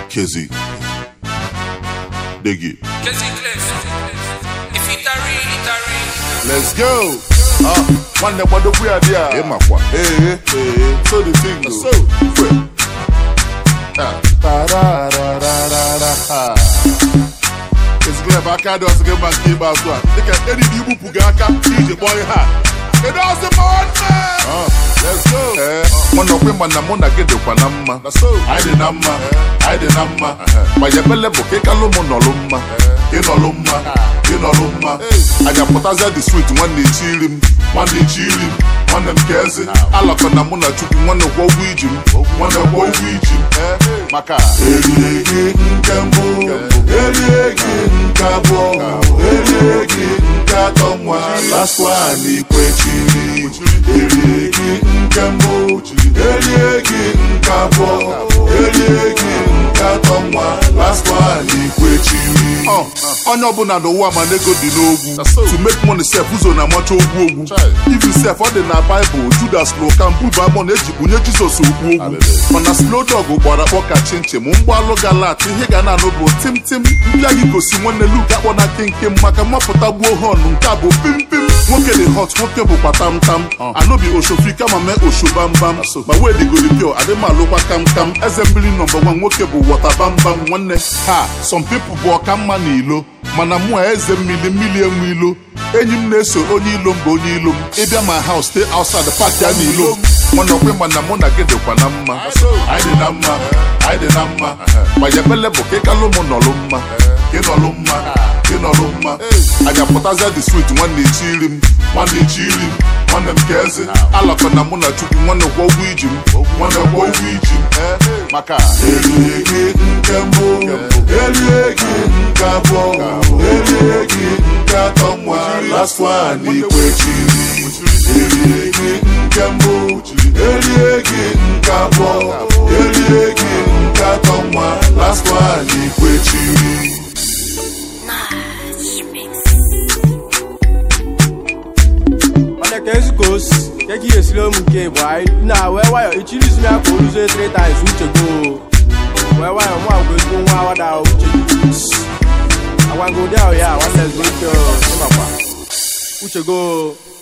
Kezi. Dig it. Kezi Clef. If it tarry, it tarry. Let's go. Ah, one that what we are there. Hey, my kwa. Hey, hey, hey. So the thing goes. So, quick. Ah. Ta-ra-ra-ra-ra-ra. Kezi Clef, aka dị ọsọ gị mma nke ikpeazụ a. Dịka eri dị igbupụ gị aka iji kpọọ ihe a. It doesn't matter. Ah, let's go. Eh, mụ nọkwa ịma na mụ na gị dịkwa na mma. Anyị dị na mma. Anyị dị na mma. Ma ya ebele bụ ka ịkalụ mụ nọlụ mma. Ịnọlụ mma. Ịnọlụ mma. Anyị apụtazịa dị swit nwanne echi iri m. Nwanne echi iri m. Nwanne m ka eze. Alakọ na mụ na Chukwu nwanne gwọ ụgwọ iji m. Nwanne gwọ ụgwọ iji m. Maka erie gị nke mbụ. Erie gị nke abụọ. Erie gị nke atọ nwa. Last one ikwechiri. Erie gị nke mbụ. Erie gị nke abụọ. Erie gị nke atọ nwa. Last one ikwechiri. onye ọbụla n'ụwa ma ego dị n'ogwu to make money sef ụzọ na-amacha ogwu ogwu even sef ọ dị na baịbụl judas lụka mbuba amon eji bunye jizọs okwu ogwu mana slow dog gbara akpọ ka chinchin mgbalụ galat ihe ga na-anụ bụ tim tim mbịa gị gosi nwanne luk akpọ na nkenke maka mmapụta gbuo hon nke a bụ pim pim nwoke dị hot nwoke bụkwa tam tam anụbi oshofi kama mee oshobambam ma wee digori pio adịmalụkwa kam kam eze mmiri nọmba nwa nwoke bụ wọta bambam nwanne ha some people bụ ọka mma na ilo mana mụ a eze mmiri mmiri enwe ilo enyi m na-eso onye ilo m bụ onye ilo m ịbịa ma house stay outside park ya na ilo m nwanọkwe ma na mụ na gị dịkwa na mma anyị dị na mma anyị dị na mma ma ya ebele bụ ka ịkalụ mụ nọlụ mma ka ịnọlụ mma ka ịnọlụ mma anyị apụtazịa dị swit nwanne echi iri m nwanne echi iri m nwanne m ka eze alakọ na mụ na chukwu nwanne gwọ ụgwọ iji m nwanne gwọ ụgwọ iji m maka erie gị nke mbụ erie gị nke abụọ erie gị nke atọ nwa last one ikwechiri erie gị nke mbụ erie gị nke abụọ erie gị nke atọ nwa last one ikwechiri mana ka ezi ka o si nke ka ihe esiri ụmụ nke bụ anyị na wee nwayọ ichiri isi ya ka o ruzie 3 times uche go wee nwayọ mụ agwa ezigbo nwa awada uche agwa nke ụdị ahụ ya nwanne ezigbo ike ịmakwa uche go